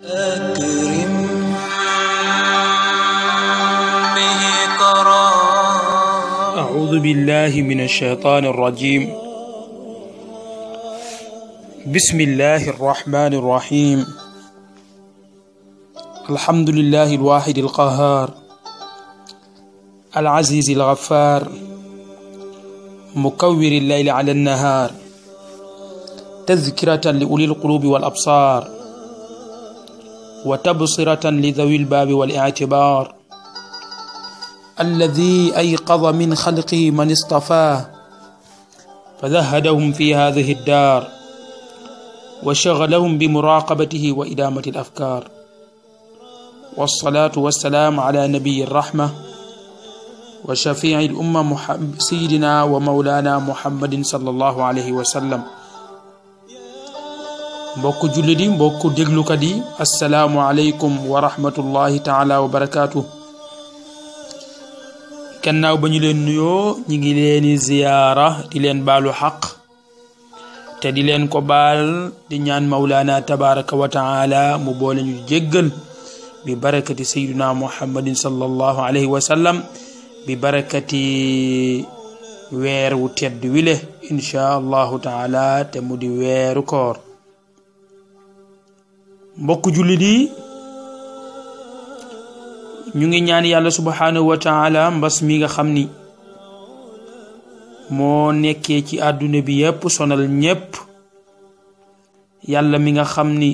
أكرم به كرام أعوذ بالله من الشيطان الرجيم بسم الله الرحمن الرحيم الحمد لله الواحد القهار العزيز الغفار مكور الليل على النهار تذكرة لأولي القلوب والأبصار وتبصرة لذوي الباب والاعتبار الذي أيقظ من خلقه من اصطفاه فذهدهم في هذه الدار وشغلهم بمراقبته وإدامة الأفكار والصلاة والسلام على نبي الرحمة وشفيع الأمة محمد سيدنا ومولانا محمد صلى الله عليه وسلم mbokku jullit yi mbokku déglukat yi asalaamu aleykum wa rahmatullahi taala wa barakaatu gannaaw ba ñu leen nuyoo ñi ngi leeni ziyaara di leen baalu xaq te di leen ko baal di ñaan mawlaana tabaraka wa taala mu boole ñu jéggal bi barakati sayyidina muhammadin sallallahu alayhi wa sallam bi barakati weer wu tedd wile inchaa allahu taala te mu di weeru koor mbokk jullit yi ñu ngi ñaan yàlla subhanahu wa taala mbas mi nga xam ni moo nekkee ci àdduna bi yépp sonal ñépp yàlla mi nga xam ni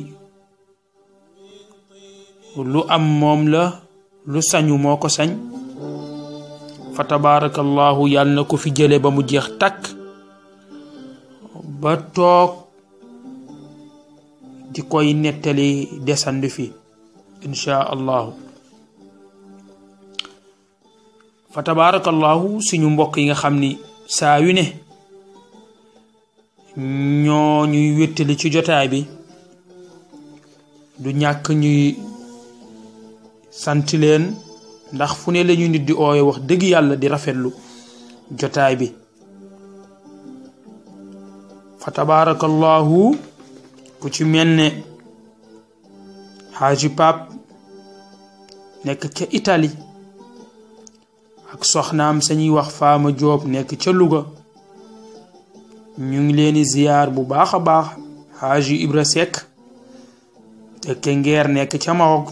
lu am moom la lu sañu moo ko sañ fa tabaarakallahu yàlla na ko fi jële ba mu jeex takk ba toog di koy nettali desandi fi inchaa allahu fa tabaarakallahu suñu mbokk yi nga xam ni saa yu ne ñoo ñuy wéttali ci jotaay bi du ñàkk ñuy sant leen ndax fu ne lañu nit di ooye wax dëgg yàlla di rafetlu jotaay bi fa tabaarakallahu ku ci mel ne xaaji pap nekk ca Italie ak soxnaam sañuy wax faama joob nekk ca Louga ñu ngi leeni ziyaar bu baax a baax xaaji Ibra Seck tekke ngeer nekk ca Maroc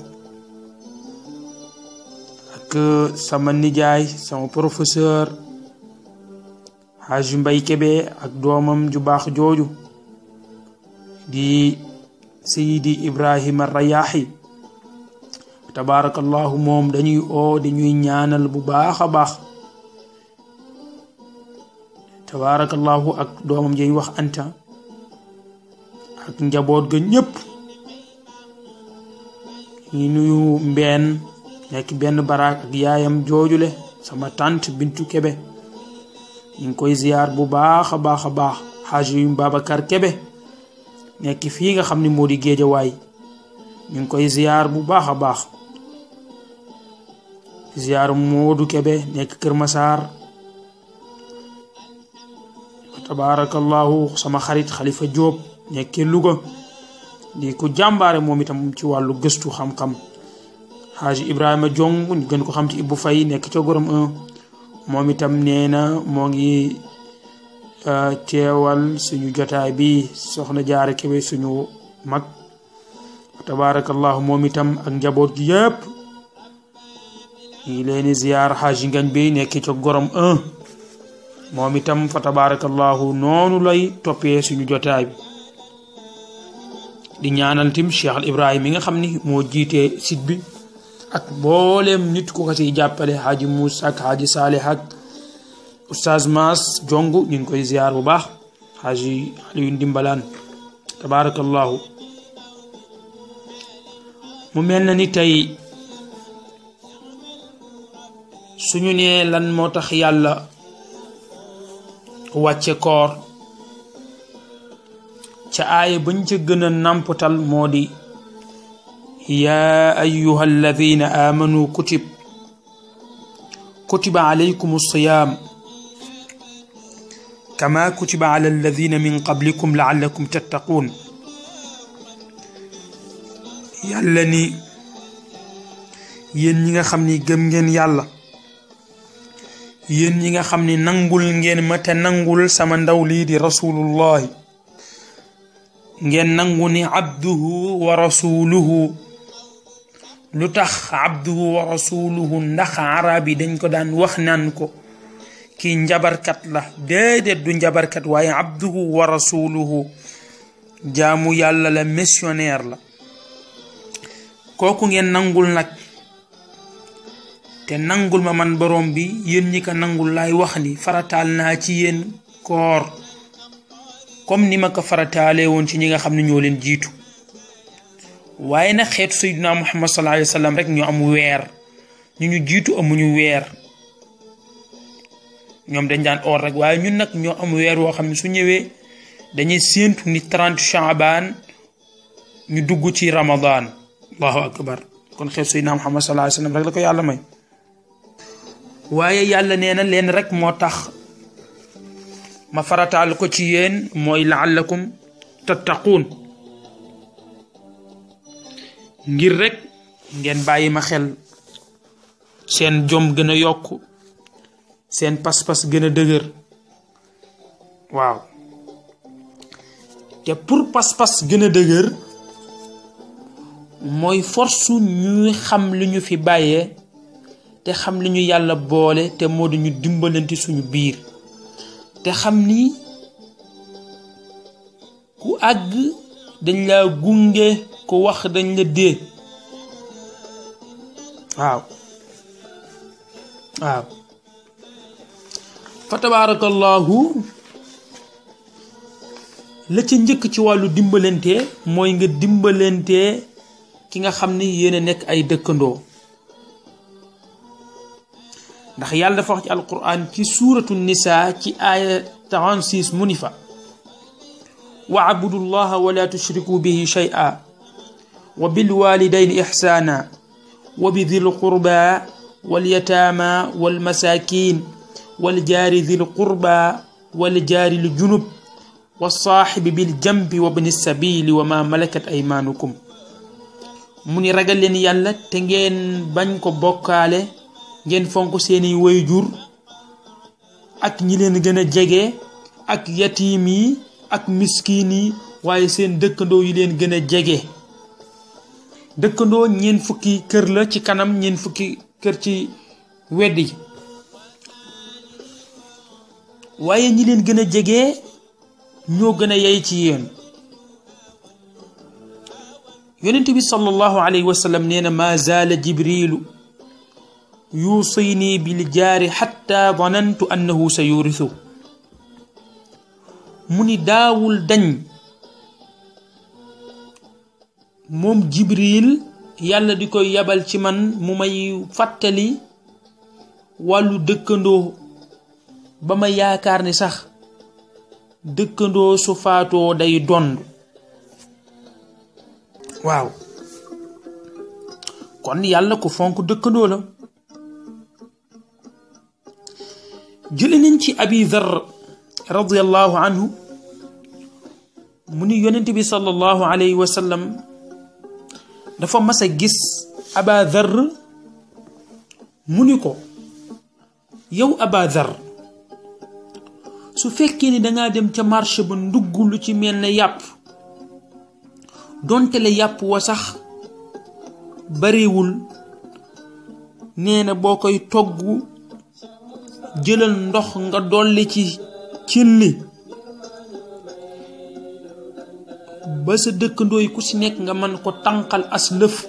ak sama nijaay sama professeur xaaji Mbay Kebe ak doomam ju baax jooju di Seydi Ibrahima Rayaahi tabaarakallahu moom dañuy oo dañuy ñaanal bu baax a baax tabaarakallahu ak doomam jay wax anta ak njaboot ga ñépp ñu nuyu mbeen nekk benn baraak ak yaayam joojule sama tante Bintu Kebe ñu ngi koy ziyaar bu baax a baax a baax xaaji yu Babacar Kebe nekk fii nga xam ni moo di géejawaay ñu ngi koy ziyaar bu baax a baax ziyaar Moodu Kebe nekk Kër Masaar tabaarakallahu sama xarit Xalifa Jóob nekkee Louga di ko jàmbaare moom itam ci wàllu gëstu xam-xam Xaaji Ibrahima Jong ñu gën ko xam ci Ibbu Fay nekk ca Gorom 1 moom itam nee na moo ngi teewal suñu jotaay bi soxna jaare Kebe suñu mag tabaarakallahu moom itam ak njaboot gi yépp ñu ngi leeni ziyaar xaaji ngañ bi nekk ca gorom 1 moom itam fa tabaarakallahu noonu lay toppee suñu jotaay bi di ñaanal tim Cheikh al Ibrahim mi nga xam ni moo jiitee site bi ak mbooleem nit ku ko siy jàppale xaaji Moussa ak xaaji Salih ak Oustaz Maas Jong ñu ngi koy ziyaar bu baax xaaji Aliyu Ndimbalaan tabaarakallahu mu mel na ni tey suñu nee lan moo tax yàlla wàcce koor ca aaya bañ ca gën a nàmpatal moo di yaa ayuha alladina amanu kutib kutiba alaykum alsiyam kama kutiba ala alladina min qablikum laallakum tattaqun yàlla ni yéen ñi nga xam ni gëm ngeen yàlla yéen ñi nga xam ni nangul ngeen ma te nangul sama ndaw lii di rasulullahi ngeen nangu ni abduhu wa rasuluhu lu tax abduhu wa rasuluhu ndax arab yi dañ ko daan wax naan ko kii njabarkat la déedéet du njabarkat waaye abduhu wa rasuluhu jaamu yàlla la missionnaire la kooku ngeen nangul nag te nangul ma man borom bi yéen ñi ko nangul laay wax ni farataal naa ci yéen koor comme ni ma ko farataalee woon ci ñi nga xam ne ñoo leen jiitu waaye nag xeetu sayyidina muhammad sallallahu alayhi wa sallam rek ñu am weer ñu ñu jiitu amuñu weer ñoom dañ daan or rek waaye ñun nag ñoo am weer woo xam ne su ñëwee dañuy séentu ni 30 chaabaan ñu dugg ci ramadan allahu akbar kon xeetu sayyidina muhammad sallallahu alayhi wa sallam rek la ko yàlla may waaye yàlla nee na leen rek moo tax ma farataal ko ci yéen mooy laallakum tattaquun ngir rek ngeen bàyyi ma xel seen jom gën a yokk seen pas-pas gën a dëgër waaw te pour pas-pas gën a dëgër mooy force ñuy xam li ñu fi bàyyee te xam li ñu yàlla boole te moo di ñu dimbalante suñu biir te xam ni ku àgg dañ la gunge ku wax dañ la dee waaw waaw fa tabarakallahu la ca njëkk ci wàllu dimbalante mooy nga dimbalante ki nga xam ni yéen a nekk ay dëkkandoo ndax yàlla dafa wax ci alquran ci suuratu nisa ci aaya 36 mu ni fa waabudu llaha wala tushriku bihi shay'a wa bilwalidayni ixsaana wa bidi lqurba walyataama walmasakin waljaari di lqurba waljaari ljunub walsaaxibi biljambi wa bni sabili wa ma malakat aymaanukum mu ni ragal leen yàlla te ngeen bañ ko bokkaale ngeen fonk seeni wayjur ak ñi leen gën a jege ak yatiim yi ak miskiin yi waaye seen dëkkandoo yi leen gën a jege dëkkandoo ñeen fukki kër la ci kanam ñeen fukki kër ci wedd yi waaye ñi leen gën a jege ñoo gën a yey ci yéen yonent bi sallallahu alayhi wa sallam nee na ma zaala jibrilu yuusini bil jaari xatta danantu annahu sa yurisu mu ni daawul dañ moom jibril yàlla di koy yabal ci man mu may fàttali wàllu dëkkandoo ba ma yaakaar ni sax dëkkandoo su faatoo day dond waaw kon yàlla ko fonk dëkkandoo la jële nañ ci abi dhar radiallahu anhu mu ni yonent bi sallallahu alayhi wa sallam dafa mas a gis aba dhar mu ni ko yow aba dhar su fekkee ni dangaa dem ca marché ba ndugg lu ci mel ne yàpp donte la yàpp wa sax bariwul nee na boo koy togg jëlal ndox nga dolli ci cin li ba sa dëkkandoo yi ku ci nekk nga mën ko tànqal as lëf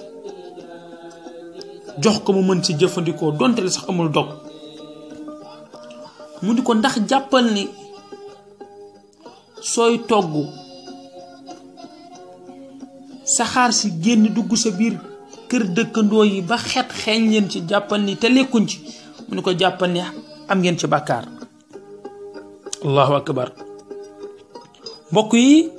jox ko mu mën ci jëfandikoo donte la sax amul dog mu di ko ndax jàppal ni sooy togg saxaar si génn dugg sa biir kër dëkkandoo yi ba xet xeeñ leen ci jàppal ni te lekkuñ ci mu ni ko jàppal ni am ngeen ci bàkkaar allahu akbar mbokk yi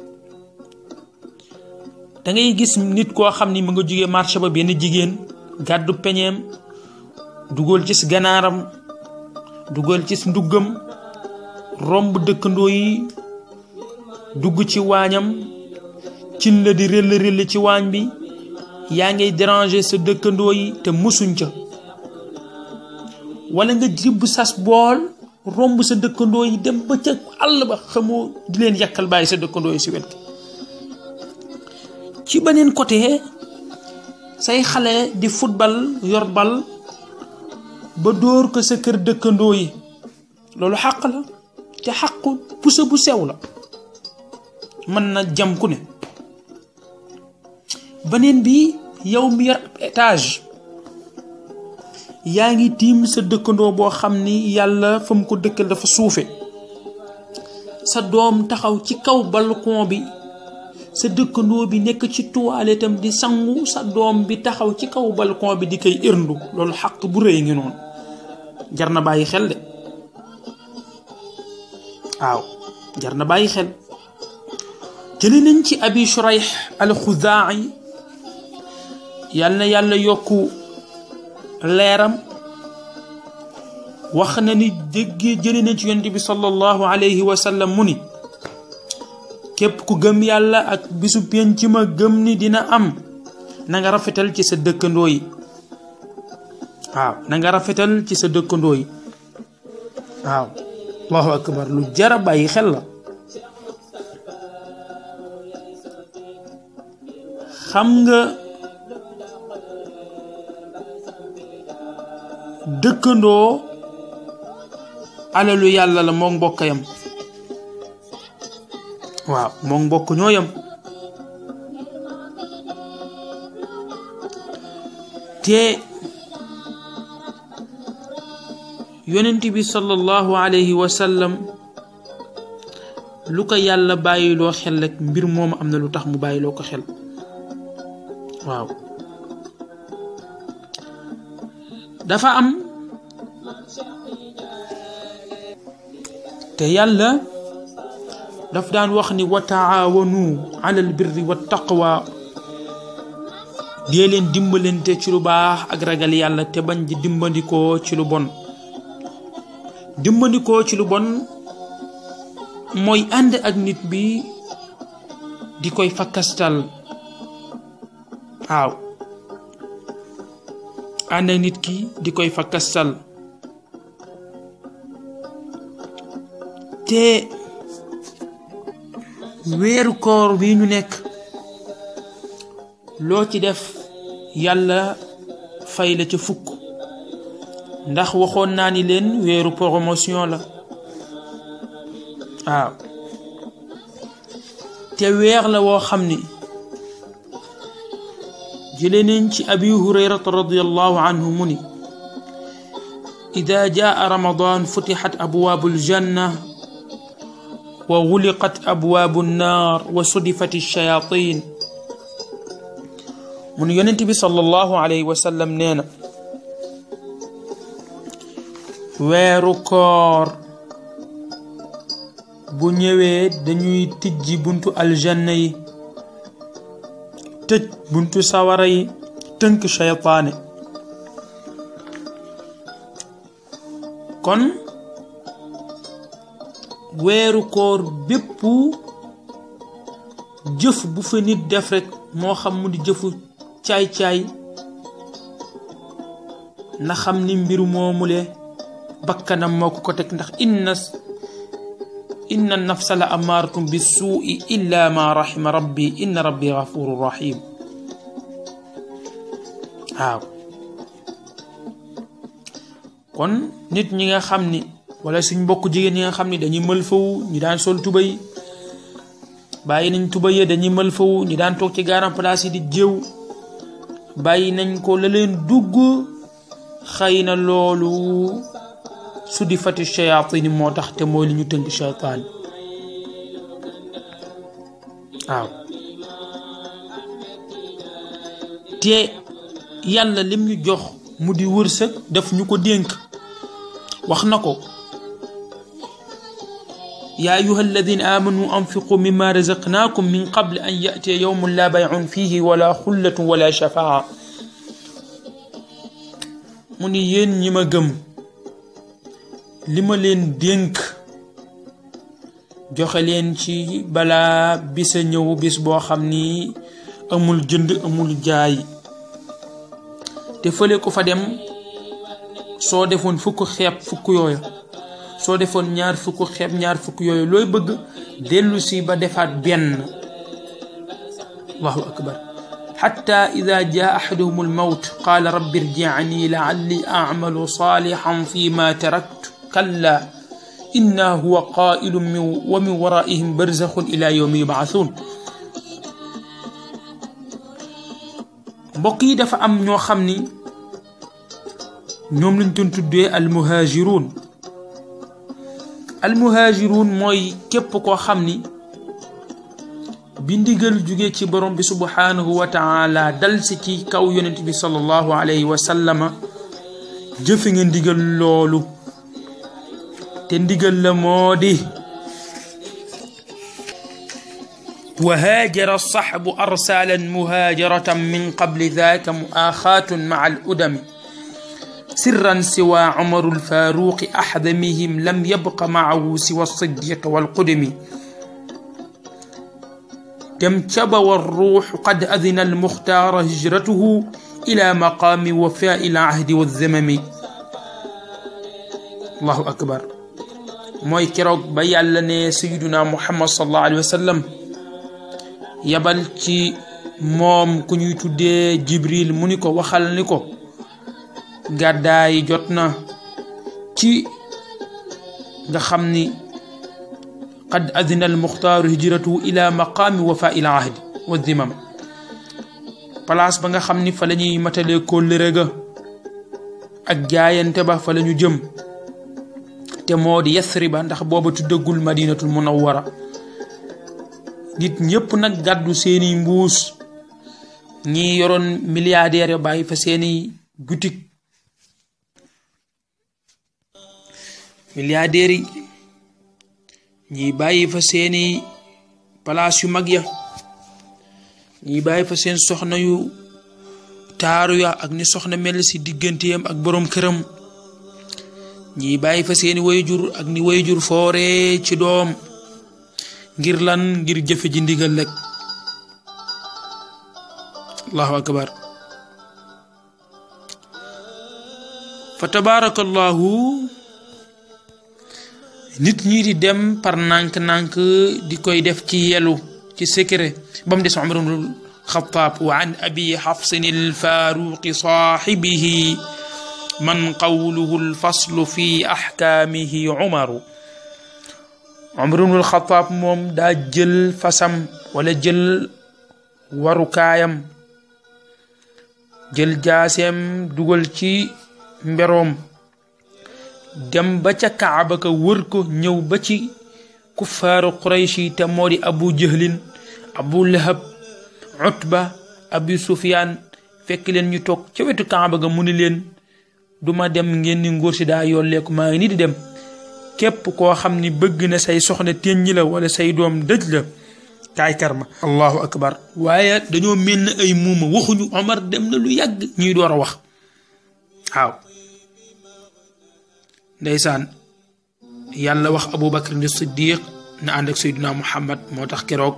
da ngay gis nit koo xam ni mu nga jógee marché ba benn jigéen gàddu peñeem dugal ci ganaaram dugal ci nduggam romb dëkkandoo yi dugg ci waañam cin la di rëll rëll ci waañ bi yaa ngay déranger sa dëkkandoo yi te musuñ ca wala nga jibb sas bool romb sa dëkkandoo yi dem ba ca àll ba xamoo di leen yàkkal bàyyi sa dëkkandoo yi si wet ci beneen côté say xale di football yor bal ba dóor ko sa kër dëkkandoo yi loolu xàq la te xàqu pusa bu sew la mën na jam ku ne beneen bi yow mi yor étage yaa ngi tiim sa dëkkandoo boo xam ni yàlla fa mu ko dëkkal dafa suufe sa doom taxaw ci kaw balcon bi sa dëkkandoo bi nekk ci toilette am di sangu sa doom bi taxaw ci kaw balcon bi di koy irndu loolu xaq bu rëy ngi noonu jar na bàyyi xel de waaw jar na bàyyi xel jële nañ ci abi shurayh al xuzaa'i yal na yàlla yokku leeram wax na ni déggee jële nañ ci yonent bi sallallahu alayhi wa sallam mu ni képp ku gëm yàlla ak bisu penc ma gëm ni dina am na nga rafetal ci sa dëkkandoo yi waaw na nga rafetal ci sa dëkkandoo yi waaw allahu akbar lu jara bàyyi xel la xam nga dëkkandoo alalu yàlla la moom mbokk yam waaw moom mbokk ñoo yam te yonent bi sallallahu alayhi wa sallam lu ko yàlla bàyyiloo xel rek mbir moom am na lu tax mu bàyyiloo ko xel waaw dafa am te yàlla daf daan wax ni wa taawanu ala al birri wa taqwa dee leen dimbalante ci lu baax ak ragal yàlla te bañ di dimbandikoo ci lu bon dimbandikoo ci lu bon mooy ànd ak nit bi di koy fakkastal waaw ànd ak nit ki di koy fakkastal te weeru koor bi ñu nekk loo ci def yàlla fay la ca fukk ndax waxoon naa ni leen weeru promotion la waaw te weer la woo xam ni jële nañ ci abi hurayrata radiallahu anhu mu ni ida jaa ramadan futixat abwaabu aljanna wa guliqat abwaabu nnaar wa sudifat alchayatin mu ni yonent bi sallallahu alayhi wa sallam nee na weeru koor bu ñëwee dañuy tijji buntu aljanna yi tëj buntu sawara yi tënk cheytaane kon weeru koor bépp jëf bu fa nit def rekk moo xam mu di jëfu caay-caay na xam ni mbir moomule bakkanam moo ko ko teg ndax inna inna nafsa la amaaratum bi suui illa ma rahima rabbi inna rabbi gafuru rahim waaw kon nit ñi nga xam ni wala suñ mbokk jigéen ñi nga xam ni dañuy mël fawu ñi daan sol tubay bàyyi nañ tubay ya dañuy mël fawu ñi daan toog ci garan place yi di jéew bàyyi nañ ko la leen dugg xëy na loolu su di fati shayatin moo tax te mooy li ñu tënk shaytaan waaw te yàlla lim ñu jox mu di wërsëg daf ñu ko dénk wax na ko yaa ayuha alladina amanu anfiqu mimma razaqnakum min qabli an yatiya yawmun la bayun fihi wala xullatun wala shafaa mu ni yéen ñi ma gëm li ma leen dénk joxe leen ci balaa bisa ñëw bis boo xam ni amul jënd amul jaay te fële ko fa dem soo defoon fukk xeeb fukk yooya soo defoon ñaar fukk xeeb ñaar fukk yooyu looy bëgg dellu si ba defaat benn allahu akbar xatta ida jaa axaduhum almawt qaala rabbi irjicni lacalli acmalu saalixan fi ma taraktu kalla inna huwa qaailu min wa min waraihim barzaxun ila yowmi yubcathuun mbokk yi dafa am ñoo xam ni ñoom lañ doon tuddee almuhaajiruun almuhaajiruun mooy képp koo xam ni bi ndigal jóge ci borom bi subhaanahu wa taala dal si ci kaw yonent bi sallallahu alayhi wa sallama jëfe nga ndigal loolu te ndigal la moo di wa haajara saxbu arsaalan muhaajaratan min qabli daaka muaaxaatun maca al udami sirran siwa umaru lfaaruqi axdamihim lam yabqa macahu siwa siddiq walqudumi dem caba warruuxu qad adina almuxtaara hijratuhu ila maqaami wafaai alahdi walzamami allahu akbar mooy keroog ba yàlla ne sayiduna muhammad sallallahu alayhi wa sallam yabal ci moom ku ñuy tuddee jibril mu ni ko waxal ni ko gàddaay jot na ci nga xam ni qad adina almuxtaaru hijratuhu ila maqaami wafa il ahdi wa zimam place ba nga xam ni fa la ñuy matalee kóllëre ga ak jaayante ba fa la ñu jëm te moo di yasriba ndax booba tuddagul madinatul munawwara nit ñëpp nag gàddu seeni mbuus ñi yoroon milliardaire bàyyi fa seeni boutique milliardaires yi ñi bàyyi fa seeni place yu mag ya ñi bàyyi fa seen soxna yu taaru ya ak ni soxna mel si digganteem ak boroom këram ñi bàyyi fa seeni wayjur ak ni wayjur foore ci doom ngir lan ngir jëfe ji ndigal rek allahu akbar fa tabaarakallahu nit ñi di dem par nànk-nànk di koy def ci yelu ci secret ba mu des Umar ibnul Xattaab wa an abi xafsin alfaaruqi saaxibihi man qawluhu alfaslu fi axkaamihi umaru Umar ibnul Xattaab moom daa jël fasam wala jël warukaayam jël jaaseem dugal ci mberoom dem ba ca kaaba ka wër ko ñëw ba ci kuffaaru quraysh yi te moo di abu jahlin abu lahab utba abu sufyaan fekk leen ñu toog ca wetu kaaba ga mu ni leen duma dem ngeen ni ngóor si daa yolleeku maa ngi ni di dem képp koo xam ni bëgg na say soxna téññi la wala say doom dëj la kaay karma allahu akbar waaye dañoo mel ne ay muuma waxuñu omar dem na lu yàgg ñuy door a wax waaw ndeysaan yàlla wax abu bakar ni siddiq na ànd ak sayduna muhammad moo tax keroog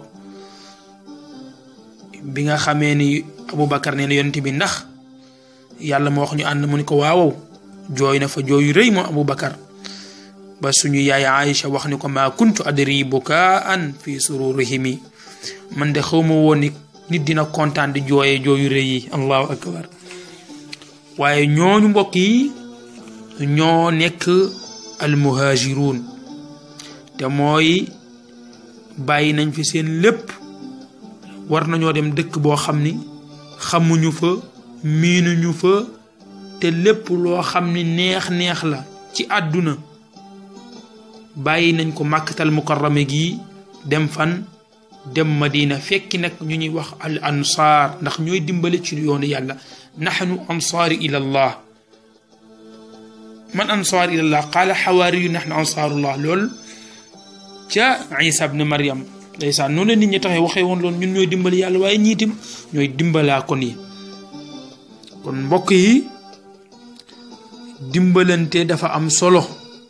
bi nga xamee ni abu bakar nee na yonent bi ndax yàlla moo wax ñu ànd mu ni ko waawow jooy na fa jooyu rëy moom abu bakar ba suñu yaay aïcha wax ni ko maa kuntu adri bukaan fi sururihimi man de xawma woon ni nit dina kontaan di jooyee jooyu rëy yi allahu akbar waaye ñooñu mbokk yi ñoo nekk almuhaajiruun te mooy bàyyi nañ fi seen lépp war nañoo dem dëkk boo xam ni xamuñu fa miinuñu fa te lépp loo xam ni neex-neex la ci àdduna bàyyi nañ ko màkkatal mukarrame gi dem fan dem madina fekki nag ñu ñuy wax al ansaar ndax ñooy dimbale ci yoonu yàlla naxnu ansaari ila allah man ansaar ilallah qaala xawaari yu naxnu ansaarullah lool ca isa bne mariam ndeysaan noonu la nit ñi taxee waxee woon loolu ñun ñooy dimbali yàlla waaye ñiitim ñooy dimbalaa kon yi kon mbokk yi dimbalante dafa am solo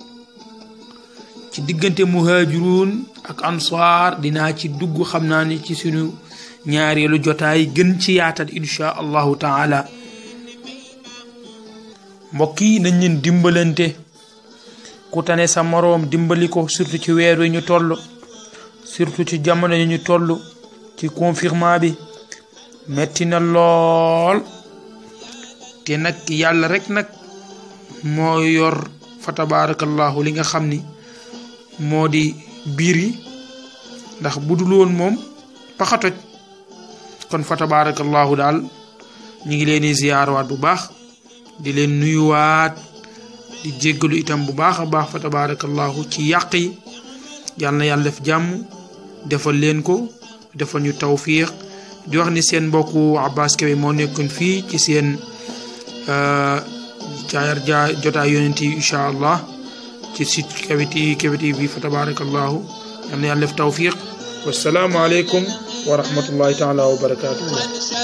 ci diggante muhaajiruun ak ansaar dinaa ci dugg xam naa ni ci suñu ñaareelu jotaay gën ci yaatal insha allahu taala mbokk yi nañ leen dimbalante ku tane sa moroom dimbali ko surtout ci weer wi ñu toll surtout ci jamono yi ñu toll ci confinement bi metti na lool te nag yàlla rek nag moo yor fa tabarakallahu li nga xam ni moo di biir yi ndax bu dul woon moom paxatoj kon fa tabarakallahu daal ñu ngi leen di ziyaarwaat bu baax di leen nuyuwaat di jéggalu itam bu baax a baax fa tabarakallahu ci yàq yi yàlla na yàlla def jàmm defal leen ko defal ñu tawfiq di wax ni seen mbokku Abbas Kébé moo nekkoon fii ci seen caayar ja jotaay yonent yi incha allah ci site Kébé TV Kébé TV fa tabarakallahu yàlla na yàlla def tawfiq wassalaamu aleykum wa rahmatullahi taala wa barakatuhu